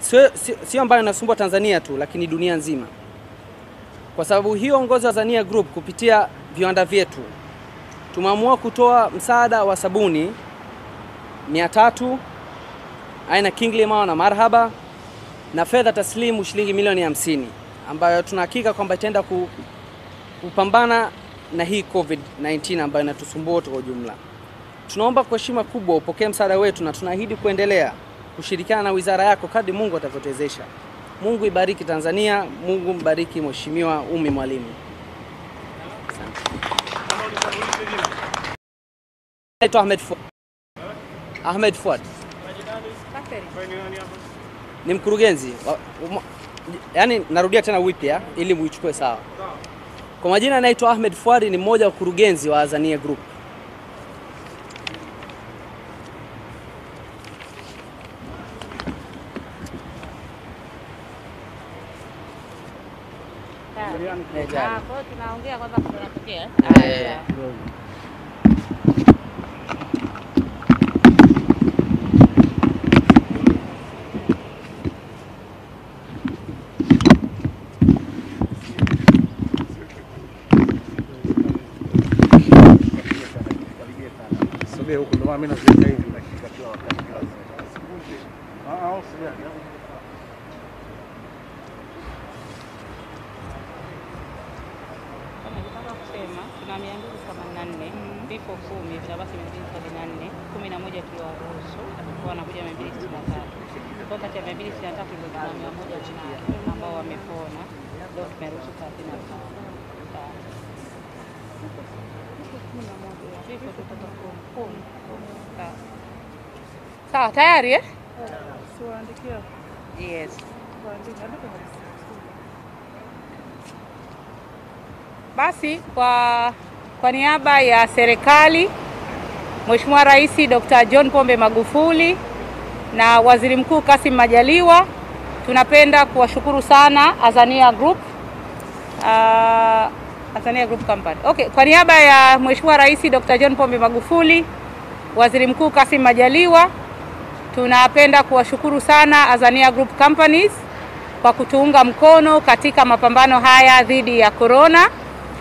sio sio- sio ambayo inasumbua Tanzania tu, lakini dunia nzima. Kwa sababu hiyo, uongozi wa Azania Group kupitia viwanda vyetu tumeamua kutoa msaada wa sabuni 300 aina King Limao na Marhaba na fedha taslimu shilingi milioni hamsini ambayo tunahakika kwamba itaenda ku, kupambana na hii COVID-19 ambayo inatusumbua wote kwa ujumla. Tunaomba kwa heshima kubwa upokee msaada wetu na tunaahidi kuendelea kushirikiana na wizara yako kadri Mungu atavyotuwezesha. Mungu ibariki Tanzania, Mungu mbariki Mheshimiwa Umi Mwalimu. Naitwa Ahmed Fuad. Ahmed Fuad ni mkurugenzi wa, uma, yani narudia tena wipya ili muichukue sawa. Kwa majina naitwa Ahmed Fuad, ni mmoja wa kurugenzi wa Azania Group. Eh, jari. Ah, kwa hiyo tunaongea kwamba kunatokea. Eh. Sogea huko, ndio maana mimi naziweka hivi nashika kila wakati kila saa. Ah, ah, sogea. Nataka kusema tuna mia mbili themanini na nne vifo kumi vinabaki mia mbili sabini na nne kumi na moja tuliwaruhusu kwa wanakuja mia mbili sitini na tatu kwa kati ya mia mbili sitini na tatu ndio tuna mia moja na ambao wamepona leo tumeruhusu thelathini na tano Sawa. vifo kutoka kumi kumi Sawa. sawa tayari eh? yes Basi kwa, kwa niaba ya serikali, Mheshimiwa Rais Dr. John Pombe Magufuli na Waziri Mkuu Kassim Majaliwa, tunapenda kuwashukuru sana Azania Group uh, Azania Group Company. Okay, kwa niaba ya Mheshimiwa Rais Dr. John Pombe Magufuli, Waziri Mkuu Kassim Majaliwa, tunapenda kuwashukuru sana Azania Group Companies kwa kutuunga mkono katika mapambano haya dhidi ya corona.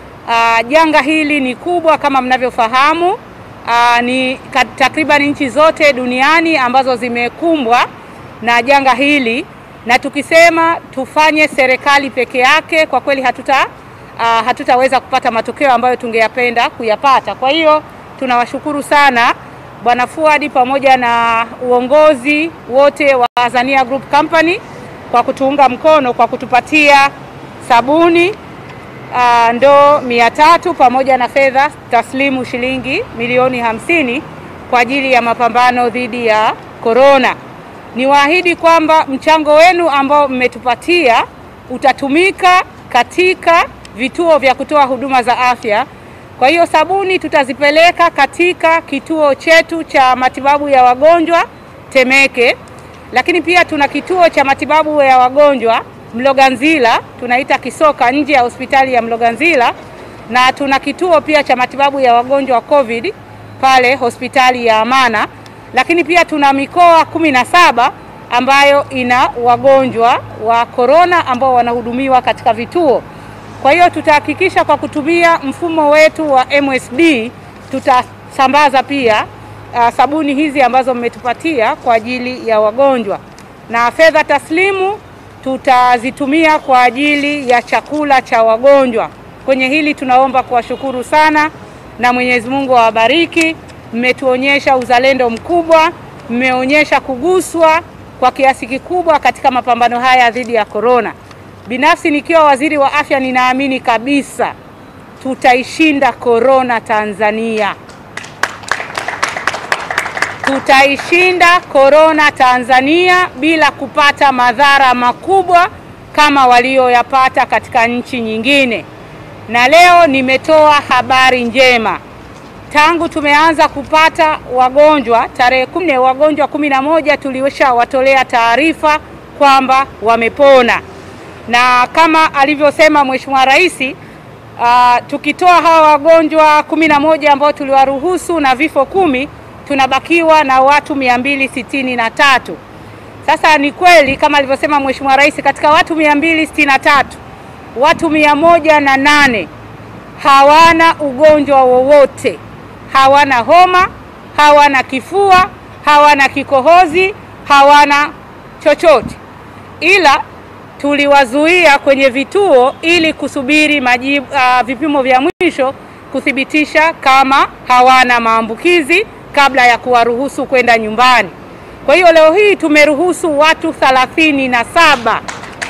Uh, janga hili ni kubwa kama mnavyofahamu. Uh, ni ka- takriban nchi zote duniani ambazo zimekumbwa na janga hili, na tukisema tufanye serikali peke yake, kwa kweli hatuta uh, hatutaweza kupata matokeo ambayo tungeyapenda kuyapata. Kwa hiyo tunawashukuru sana Bwana Fuadi pamoja na uongozi wote wa Azania Group Company kwa kutuunga mkono kwa kutupatia sabuni uh, ndoo mia tatu pamoja na fedha taslimu shilingi milioni hamsini kwa ajili ya mapambano dhidi ya korona. Niwaahidi kwamba mchango wenu ambao mmetupatia utatumika katika vituo vya kutoa huduma za afya. Kwa hiyo sabuni tutazipeleka katika kituo chetu cha matibabu ya wagonjwa Temeke, lakini pia tuna kituo cha matibabu ya wagonjwa Mloganzila, tunaita Kisoka, nje ya hospitali ya Mloganzila, na tuna kituo pia cha matibabu ya wagonjwa wa COVID pale hospitali ya Amana, lakini pia tuna mikoa kumi na saba ambayo ina wagonjwa wa korona ambao wanahudumiwa katika vituo. Kwa hiyo tutahakikisha kwa kutumia mfumo wetu wa MSD tutasambaza pia uh, sabuni hizi ambazo mmetupatia kwa ajili ya wagonjwa, na fedha taslimu tutazitumia kwa ajili ya chakula cha wagonjwa. Kwenye hili tunaomba kuwashukuru sana na Mwenyezi Mungu awabariki. Mmetuonyesha uzalendo mkubwa, mmeonyesha kuguswa kwa kiasi kikubwa katika mapambano haya dhidi ya korona. Binafsi nikiwa waziri wa afya, ninaamini kabisa tutaishinda korona Tanzania. Tutaishinda korona Tanzania bila kupata madhara makubwa kama walioyapata katika nchi nyingine. Na leo nimetoa habari njema. Tangu tumeanza kupata wagonjwa tarehe kumi, wagonjwa kumi na moja tuliwashawatolea taarifa kwamba wamepona, na kama alivyosema Mheshimiwa Rais, uh, tukitoa hawa wagonjwa kumi na moja ambao tuliwaruhusu na vifo kumi tunabakiwa na watu mia mbili sitini na tatu. Sasa ni kweli kama alivyosema Mheshimiwa Rais, katika watu 263 watu mia moja na nane hawana ugonjwa wowote, hawana homa, hawana kifua, hawana kikohozi, hawana chochote, ila tuliwazuia kwenye vituo ili kusubiri majibu, uh, vipimo vya mwisho kuthibitisha kama hawana maambukizi kabla ya kuwaruhusu kwenda nyumbani. Kwa hiyo leo hii tumeruhusu watu thelathini na saba.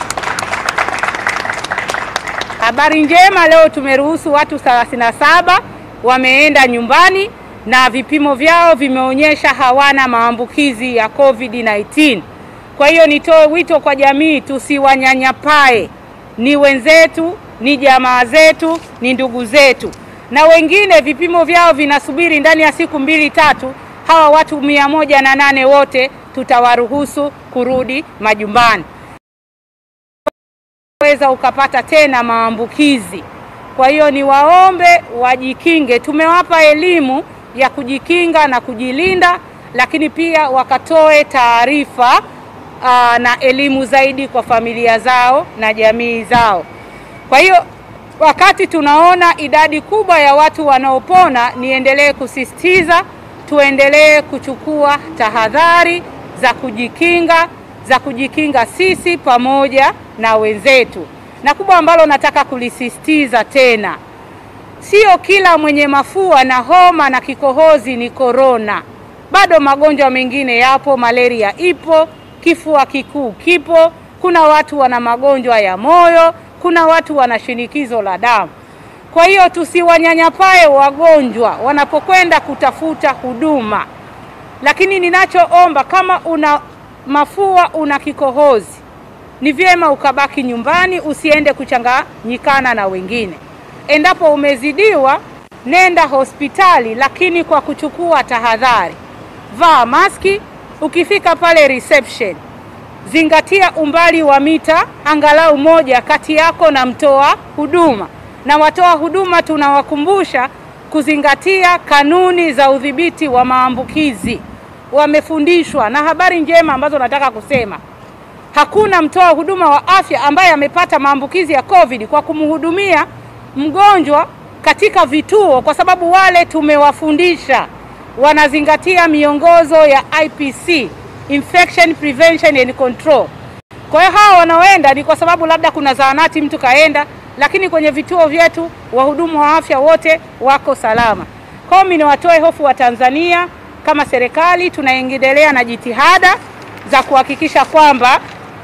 Habari njema, leo tumeruhusu watu 37 wameenda nyumbani na vipimo vyao vimeonyesha hawana maambukizi ya COVID-19. Kwa hiyo nitoe wito kwa jamii, tusiwanyanyapae. Ni wenzetu, ni jamaa zetu, ni ndugu zetu, na wengine vipimo vyao vinasubiri ndani ya siku mbili tatu. Hawa watu mia moja na nane wote tutawaruhusu kurudi majumbani weza ukapata tena maambukizi. Kwa hiyo niwaombe wajikinge. Tumewapa elimu ya kujikinga na kujilinda, lakini pia wakatoe taarifa aa, na elimu zaidi kwa familia zao na jamii zao. Kwa hiyo wakati tunaona idadi kubwa ya watu wanaopona, niendelee kusisitiza tuendelee kuchukua tahadhari za kujikinga za kujikinga sisi pamoja na wenzetu. Na kubwa ambalo nataka kulisisitiza tena, sio kila mwenye mafua na homa na kikohozi ni korona. Bado magonjwa mengine yapo, malaria ipo, kifua kikuu kipo, kuna watu wana magonjwa ya moyo, kuna watu wana shinikizo la damu. Kwa hiyo tusiwanyanyapae wagonjwa wanapokwenda kutafuta huduma, lakini ninachoomba kama una mafua, una kikohozi, ni vyema ukabaki nyumbani, usiende kuchanganyikana na wengine. Endapo umezidiwa, nenda hospitali, lakini kwa kuchukua tahadhari. Vaa maski ukifika pale reception, zingatia umbali wa mita angalau moja kati yako na mtoa huduma, na watoa huduma tunawakumbusha kuzingatia kanuni za udhibiti wa maambukizi wamefundishwa. Na habari njema ambazo nataka kusema, hakuna mtoa huduma wa afya ambaye amepata maambukizi ya COVID kwa kumhudumia mgonjwa katika vituo, kwa sababu wale tumewafundisha wanazingatia miongozo ya IPC, Infection Prevention and Control. Kwa hiyo hawa wanaoenda ni kwa sababu labda kuna zahanati mtu kaenda, lakini kwenye vituo vyetu wahudumu wa afya wote wako salama. Kwa hiyo mimi niwatoe hofu wa Tanzania kama serikali tunaendelea na jitihada za kuhakikisha kwamba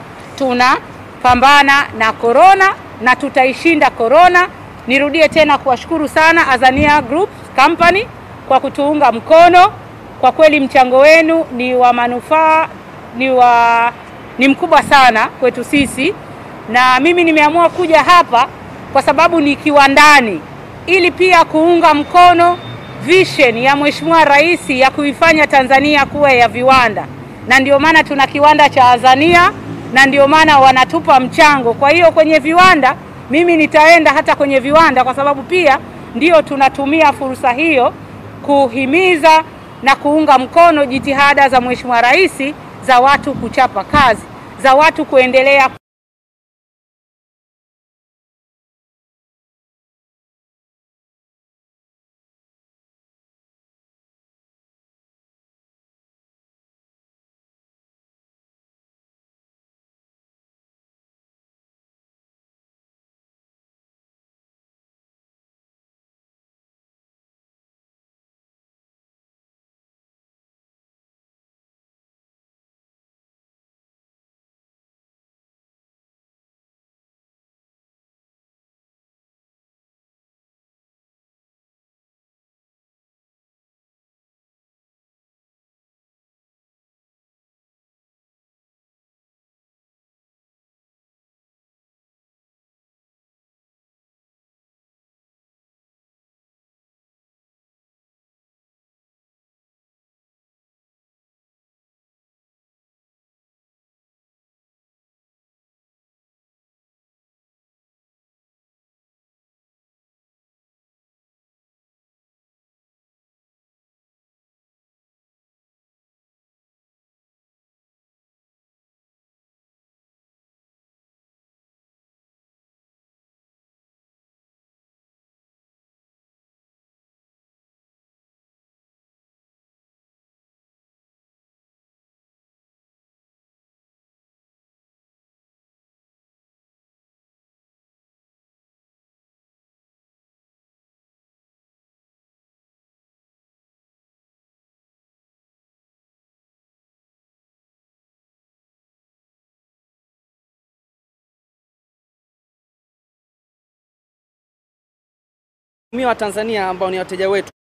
tunapambana na korona na tutaishinda korona. Nirudie tena kuwashukuru sana Azania Group Company kwa kutuunga mkono. Kwa kweli mchango wenu ni wa manufaa, ni wa ni mkubwa sana kwetu sisi, na mimi nimeamua kuja hapa kwa sababu ni kiwandani, ili pia kuunga mkono vision ya Mheshimiwa Rais ya kuifanya Tanzania kuwa ya viwanda, na ndio maana tuna kiwanda cha Azania na ndio maana wanatupa mchango. Kwa hiyo kwenye viwanda, mimi nitaenda hata kwenye viwanda, kwa sababu pia ndio tunatumia fursa hiyo kuhimiza na kuunga mkono jitihada za Mheshimiwa Rais za watu kuchapa kazi, za watu kuendelea wa Tanzania ambao ni wateja wetu